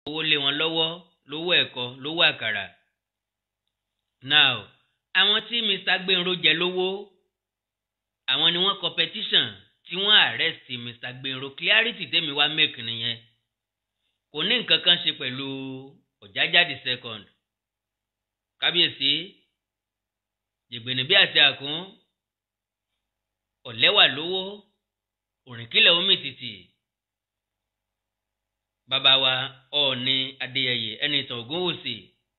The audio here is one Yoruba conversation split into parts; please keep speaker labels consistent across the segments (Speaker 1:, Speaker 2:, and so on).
Speaker 1: owó lé wọn lọ́wọ́ lówó ẹ̀kọ́ lówó àkàrà. now àwọn tí Mr. Gbenro jẹ lówó àwọn ni wọ́n competition tí wọ́n arrest Mr. Gbenro clarity tèmi wá make nìyẹn kò ní nǹkan kan ṣe pẹ̀lú Ọ̀jájá the second kábíyèsí jìgbìnì bí àti àkún ọ̀lẹ́wà lówó òrìnkílẹ̀ omi tìtì bàbá wa ọ̀ọ́ni adéyẹyẹ ẹni tàn ògúnwùsì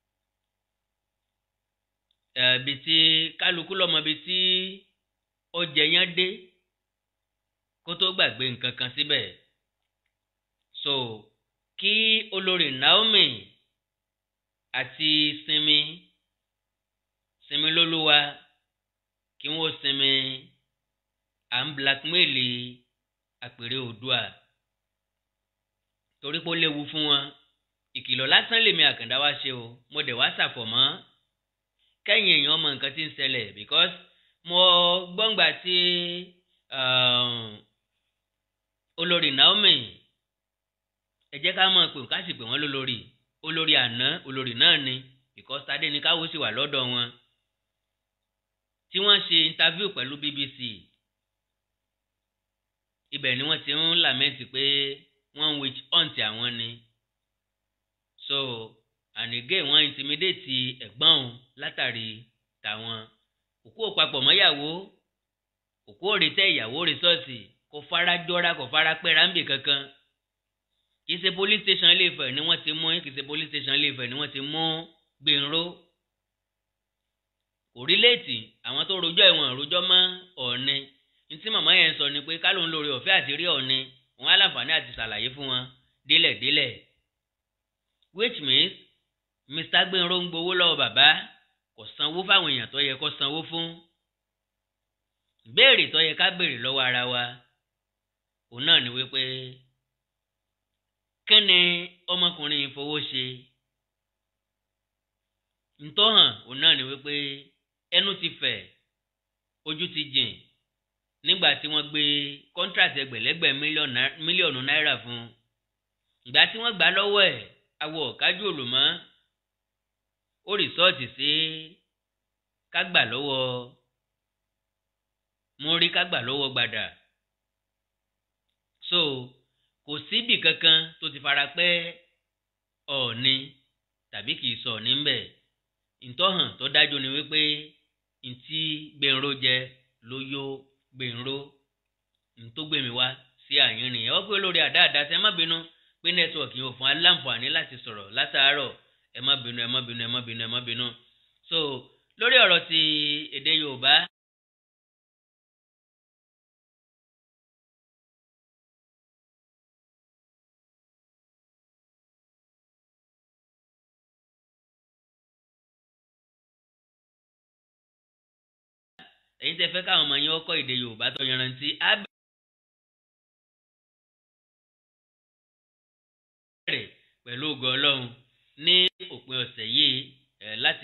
Speaker 1: ẹ̀ẹ́dì tí kálukú lọ́mọ ibi tí ọjà yẹn dé kó tó gbàgbé nǹkan kan síbẹ̀ so kí olórí Naomi àti sinmi sinmi lólúwa kí wọ́n sinmi à ń blackmaili àpèrè Oòduà torí pé ó léwu fún wọn ìkìlọ̀ lásán lèmi àkàndá wá ṣe o mo dẹ̀ wá ṣàfọ̀mọ́ kẹ́yìn èèyàn mọ nǹkan tí ń ṣẹlẹ̀ because mo gbọ́ngbà tí olórí Naomi ẹ jẹ́ ká mọ̀ pé ká sì pè wọ́n lólórí olórí àná olórí náà ni because tadé ni káwọ́ sì wà lọ́dọ̀ wọn tí wọ́n ṣe interview pẹ̀lú BBC ibẹ̀ ni wọ́n ti ń làmẹ́ǹtì pé wọ́n ń witch hunt àwọn ni so and again wọ́n intimidate ẹ̀gbọ́n òun látàrí tàwọn òkú òpapọ̀ mọ́yàwó òkú òrìtẹ́ ìyàwó rìsọ́ọ̀tì kò fara jọra kò fara pẹ́ra ń bì kankan kì í ṣe police station Ilé-Ifẹ̀ ni wọ́n ti mú kì í ṣe police station Ilé-Ifẹ̀ ni wọ́n ti mú Gbénró kò rí léètì àwọn tó rojọ́ ẹ̀wọ̀n rojọ́ mọ́ Ọ̀ọ̀ni ntí màmá yẹn sọ ni pé kálóun lórí ọ̀fẹ́ àti rí Ọ̀ọ̀ni wọn á láǹfààní àti ṣàlàyé fún wọn délẹ̀délẹ̀ which means Mr. Gbénró ń gbowó lọ́wọ́ bàbá kò sanwó fáwọn èèyàn tó yẹ kó sanwó fún béèrè tó yẹ ká béèrè lọ́wọ́ ara wa òun náà ni wípé kí ni ọmọkùnrin fowó ṣe ntọ́hàn òun náà ni wípé ẹnu ti fẹ̀ ojú ti jìn nígbà tí wọ́n gbé contract ẹgbẹ̀lẹ́gbẹ̀ mílíọ̀nù náírà fún ìgbà tí wọ́n gbà lọ́wọ́ ẹ̀ awọ kájú òlùmọ́ ó rìsọ́ọ̀tì sí kágbà lọ́wọ́ múrí kágbà lọ́wọ́ gbàdà so kò síbì kankan tó ti fara pẹ́ ọ̀ọ́ni tàbí kì í sọ ọ̀ọ́ni ń bẹ̀ ìtọ́hàn tó dájú ni wípé ntí Gbénró jẹ ló yó Gbénró ntó gbèmí wá sí àyín nìyẹn wọ́n pé lórí àdáàdá sí ẹ má bínú pé nẹ́tíwọ̀kì yóò fún aláǹfààní láti sọ̀rọ̀ látàárọ̀ ẹ má bínú ẹ má bínú ẹ má bínú ẹ má bínú so lórí ọ̀rọ̀ ti èdè Yorùbá. èyí tẹ́ fẹ́ káwọn ọmọ yín ọkọ èdè Yorùbá tó yanrantí á bẹ̀rẹ̀ pẹ̀lú ògo Ọlọ́run ní òpin ọ̀sẹ̀ yìí ẹ̀ láti.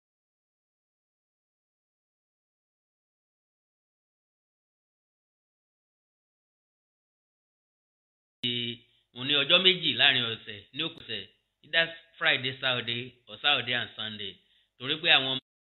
Speaker 1: mo ní ọjọ́ méjì láàrin ọ̀sẹ̀ ní òkùsẹ̀ either Friday Saturday or Saturday and Sunday torí pé àwọn.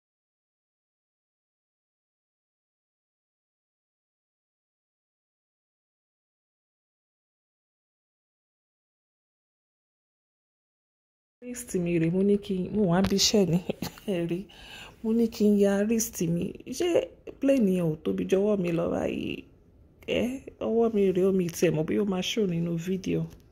Speaker 2: wrist mi rè mo ní kí n mo wá bí iṣẹ́ ní ẹ̀rí mo ní kí n ya wrist mi ṣé plane yẹn ò tóbi jọ̀wọ́ mi lọ báyìí ẹ ọwọ́ mi rè omi tẹ̀ mọ́ bí ó máa ṣò nínú fídíò.